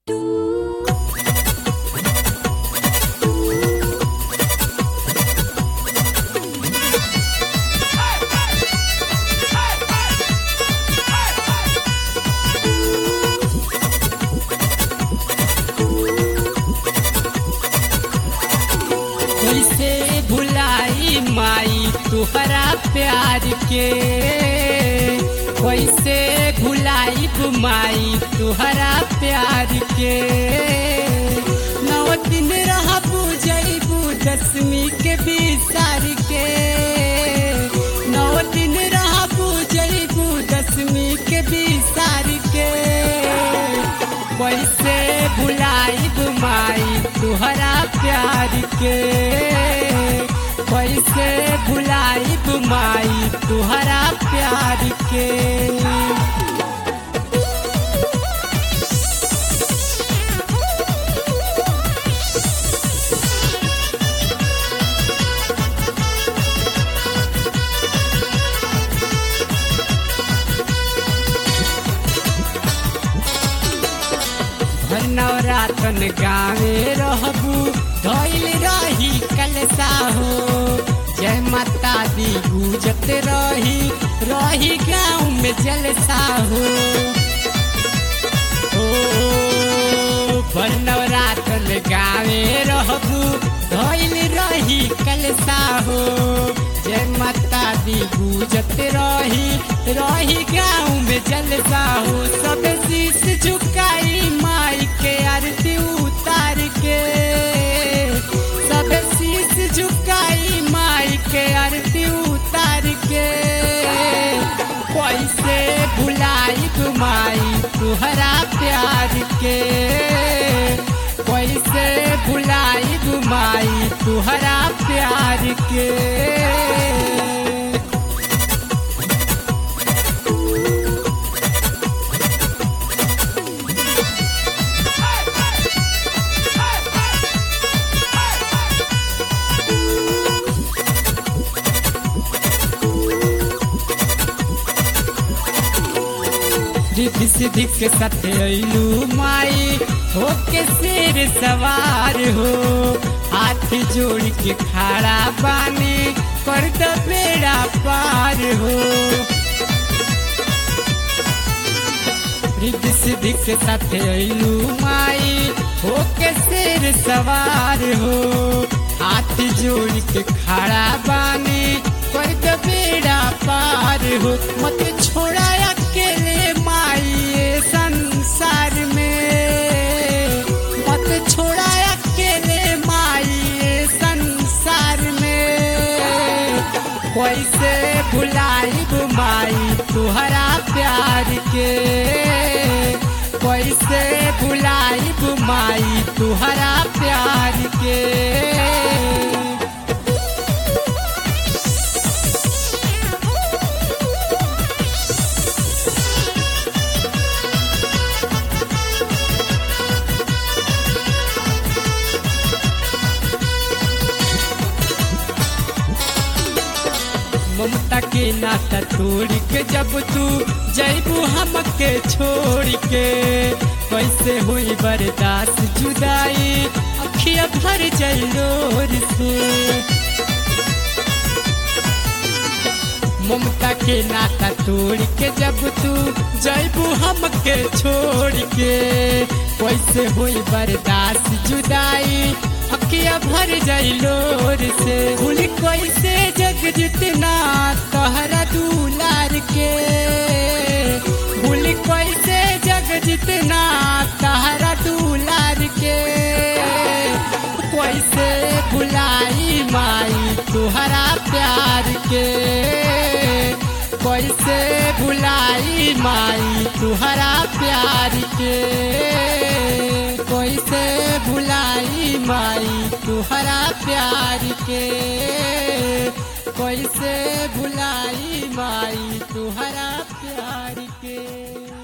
कैसे भुलाई माई तुहरा प्यार के कैसे भुलाई माई तुहरा प्यार के नौ दिन रहबू जईबू दसवीं के बिसार के नौ दिन रहबू जईबू दसवीं के बिसार के कैसे भुलाई माई तुहरा प्यार के कैसे भुलाई माई तुहरा प्यार के हर नवरातन गावे रहबू धैल रही कलसा हो जय माता दी गूंजत रही रही गाँव में जलसा हो ओ भर नवरातन गावे रहबू धैल रही कलसा हो जय माता दी गूंजत रही रही गाँव में जलसा हो सब शीश झुकाई माई के आरती उतार के सब शीश झुकाई माई के आरती उतार के कैसे भुलाई माई तुहरा प्यार के कैसे भुलाई माई तुहरा प्यार के रिद्धि सिद्धि के साथ अइलू माई होके शेर सवार हो हाथ जोड़ के खड़ा बानी कर द बेड़ा पार हो रिद्धि सिद्धि के साथ अइलू माई होके शेर सवार हो हाथ जोड़ के खड़ा बानी कर द बेड़ा पार हो मत छोड़ा अकेले माई ये संसार में मत छोड़ा अकेले माई ये संसार में कैसे भुलाई माई तुहरा प्यार के कैसे भुलाई माई तुहरा प्यार के ममता के नाता तोड़ के जब तू जैबू हमके छोड़ के कैसे हुई बर्दाश्त जुदाई अखिया भर जलोर से ममता के नाता तोड़ के जब तू जैबू हमके छोड़ के कैसे हुई बर्दाश्त जुदाई अखिया भर जलोर से भूल कैसे जग जितना तहरा दुलार के भूल कैसे जग जितना तहरा दुलार के कैसे भुलाई माई तुहरा प्यार के कैसे भुलाई माई तुहरा प्यार के कैसे भुलाई माई तुहरा प्यार के कैसे भुलाई माई तुहरा प्यार के